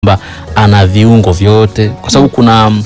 kwamba ana viungo vyote, kwa sababu kuna mm,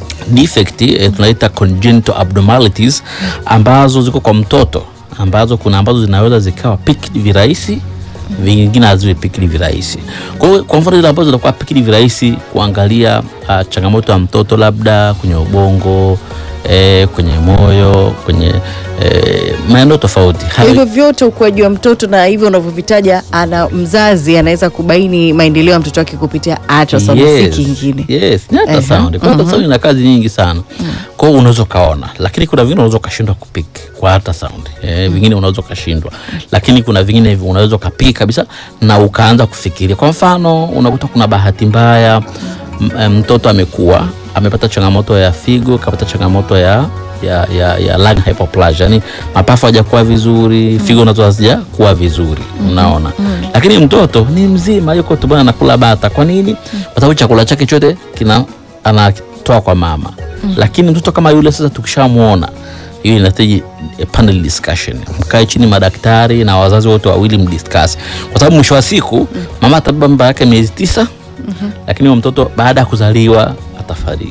defect eh, tunaita congenital abnormalities ambazo ziko kwa mtoto ambazo kuna ambazo zinaweza zikawa picked virahisi vingine haziwe picked virahisi. Kwa hiyo kwa mfano zile ambazo zinakuwa picked virahisi kuangalia ah, changamoto ya mtoto labda kwenye ubongo eh, kwenye moyo kwenye eh, maeneo tofauti Kwa hivyo vyote ukuaji wa mtoto na hivyo unavyovitaja, ana mzazi anaweza kubaini maendeleo ya mtoto wake kupitia ultrasound, si kingine. Yes, ni Ehe, ultrasound. Kwa ultrasound ina kazi nyingi sana. Kwa hiyo unaweza ukaona, lakini kuna vingine unaweza ukashindwa kupik kwa ultrasound. Eh, vingine unaweza ukashindwa. Lakini kuna vingine hivi unaweza ukapik kabisa na ukaanza kufikiria. Kwa mfano, unakuta kuna bahati mbaya m- eh, mtoto amekuwa amepata changamoto ya figo, kapata changamoto ya ya, ya, ya lung hypoplasia, yani mapafu hajakuwa vizuri, figo nazo hazijakuwa vizuri, unaona. Lakini mtoto ni mzima, yuko tumboni anakula bata. Kwa nini? Kwa sababu chakula chake chote kina anatoa kwa mama. Lakini mtoto kama yule sasa, tukishamwona hiyo inahitaji eh, panel discussion, mkae chini madaktari na wazazi wote wawili mdiscuss, kwa sababu mwisho wa siku mama atabeba mimba yake miezi tisa, lakini huyo mtoto baada ya kuzaliwa atafariki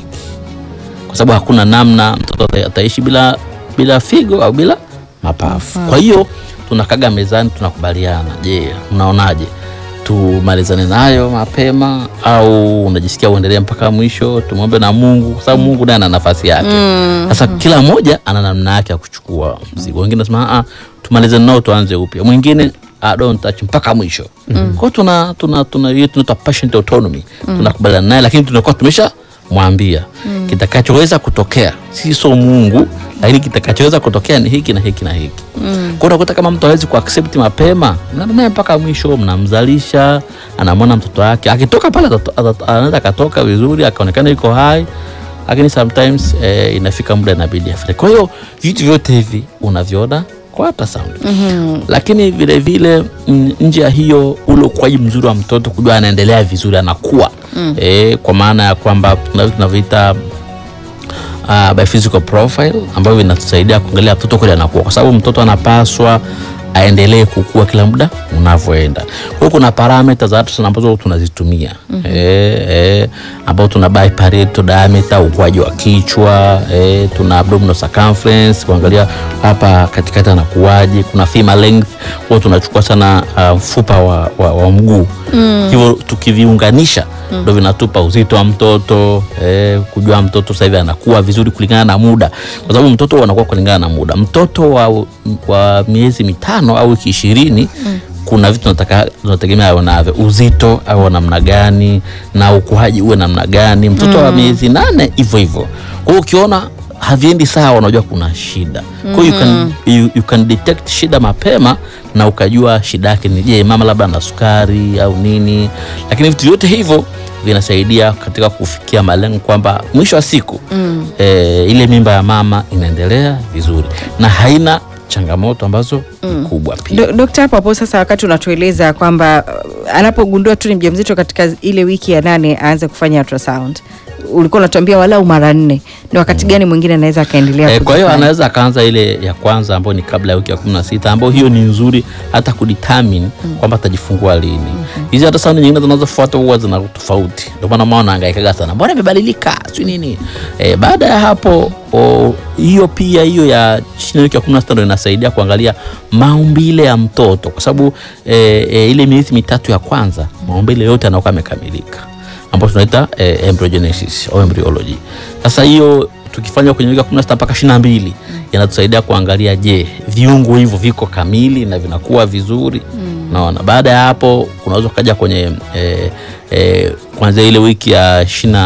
kwa sababu hakuna namna mtoto ata- ataishi bila bila figo au bila mapafu. Kwa hiyo tunakaga mezani, tunakubaliana, je, unaonaje, tumalizane nayo mapema au unajisikia uendelee mpaka mwisho? Tumwombe na Mungu, kwa sababu Mungu naye ana nafasi yake. Sasa kila mmoja ana namna yake ya kuchukua mzigo. Wengine nasema ah, tumalizane nao tuanze upya, mwingine ah, don't touch mpaka mwisho. Kwa hiyo tuna tuna tuna hiyo tunaitwa patient autonomy, tunakubaliana naye, lakini tunakuwa tumesha mwambia kitakachoweza kutokea, si so Mungu, lakini kitakachoweza kutokea ni hiki na hiki na hiki. Kwa unakuta kama mtu hawezi kuaccept mapema, mnaenda naye mpaka mwisho, mnamzalisha, anamwona mtoto wake akitoka pale, atato- atato- anaweza akatoka vizuri akaonekana yuko hai, lakini sometimes eh, inafika muda inabidi afariki. Kwa hiyo vitu vyote hivi unaviona kwa ultrasound lakini vile vile mm, nje ya hiyo, ule ukuaji mzuri wa mtoto, kujua anaendelea vizuri, anakuwa eh, kwa maana ya kwamba tuna vitu tunavyoita uh, biophysical profile ambavyo vinatusaidia kuangalia mtoto kweli anakuwa, kwa sababu mtoto anapaswa aendelee kukua kila muda unavyoenda. Kwa hiyo kuna parameter za ultrasound ambazo tunazitumia eh, eh, ambao tuna biparietal diameter, ukuaji wa kichwa eh, tuna abdominal circumference kuangalia hapa katikati anakuwaje. Kuna femur length, huwa tunachukua sana uh, mfupa wa, wa, wa mguu hivyo tukiviunganisha ndo vinatupa uzito wa mtoto eh, kujua mtoto sasa hivi anakuwa vizuri kulingana na muda, kwa sababu mtoto anakuwa kulingana na muda. Mtoto wa, wa miezi mitano au wiki ishirini kuna vitu tunataka tunategemea awe navyo, uzito awe namna gani na ukuaji uwe namna gani. Mtoto wa miezi nane hivyo hivyo. Kwa hiyo ukiona haviendi sawa, unajua kuna shida. Kwa hiyo you can, you, you can detect shida mapema na ukajua shida yake ni je, mama labda ana sukari au nini. Lakini vitu vyote hivyo vinasaidia katika kufikia malengo kwamba mwisho wa siku eh, ile mimba ya mama inaendelea vizuri na haina changamoto ambazo ni kubwa pia. Do- Dokta, hapo hapo sasa, wakati unatueleza kwamba uh, anapogundua tu ni mjamzito katika ile wiki ya nane aanze kufanya ultrasound, ulikuwa unatuambia walau mara nne, ni wakati gani mwingine anaweza akaendelea? Eh, kwa hiyo kuzifanya? anaweza akaanza ile ya kwanza ambayo ni kabla ya wiki ya kumi na sita ambayo hiyo ni nzuri hata kudetermine kwamba atajifungua lini. Hizi hata saundi nyingine zinazofuata huwa zina tofauti, ndio maana mama anahangaikaga sana, mbona imebadilika si nini. Eh, baada ya hapo o, hiyo pia hiyo ya chini ya wiki ya kumi na sita ndio inasaidia kuangalia maumbile ya mtoto, kwa sababu eh, eh, ile miezi mitatu ya kwanza maumbile yote yanakuwa yamekamilika ambayo tunaita eh, embryogenesis au embryology. Sasa hiyo tukifanya kwenye wiki ya 16 mpaka 22 inatusaidia kuangalia, je, viungo hivyo viko kamili na vinakuwa vizuri. Naona baada ya hapo unaweza ukaja kwenye eh, eh, kuanzia ile wiki ya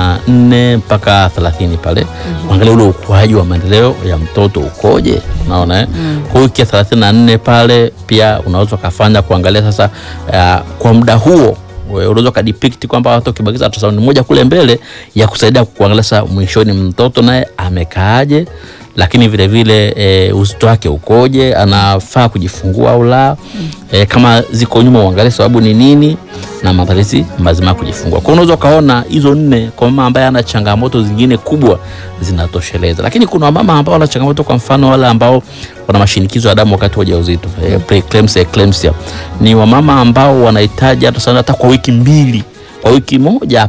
24 mpaka 30 pale kuangalia ule ukuaji wa maendeleo ya mtoto ukoje. Naona eh? Kwa wiki ya 34 pale pia unaweza ukafanya kuangalia sasa eh, kwa muda huo wewe unaweza ukadepict kwamba hata ukibakiza ultrasound moja kule mbele ya kusaidia kuangalia sasa mwishoni mtoto naye amekaaje, lakini vile vile e, uzito wake ukoje, anafaa kujifungua au la. E, kama ziko nyuma uangalie sababu ni nini na maandalizi mazima ya kujifungua. Kwa hiyo unaweza ukaona hizo nne kwa mama ambaye ana changamoto zingine kubwa zinatosheleza, lakini kuna wamama ambao wana changamoto, kwa mfano wale ambao wana mashinikizo ya damu wakati wa ujauzito eh, preeclampsia, eclampsia, ni wamama ambao wanahitaji hata sana hata kwa wiki mbili kwa wiki moja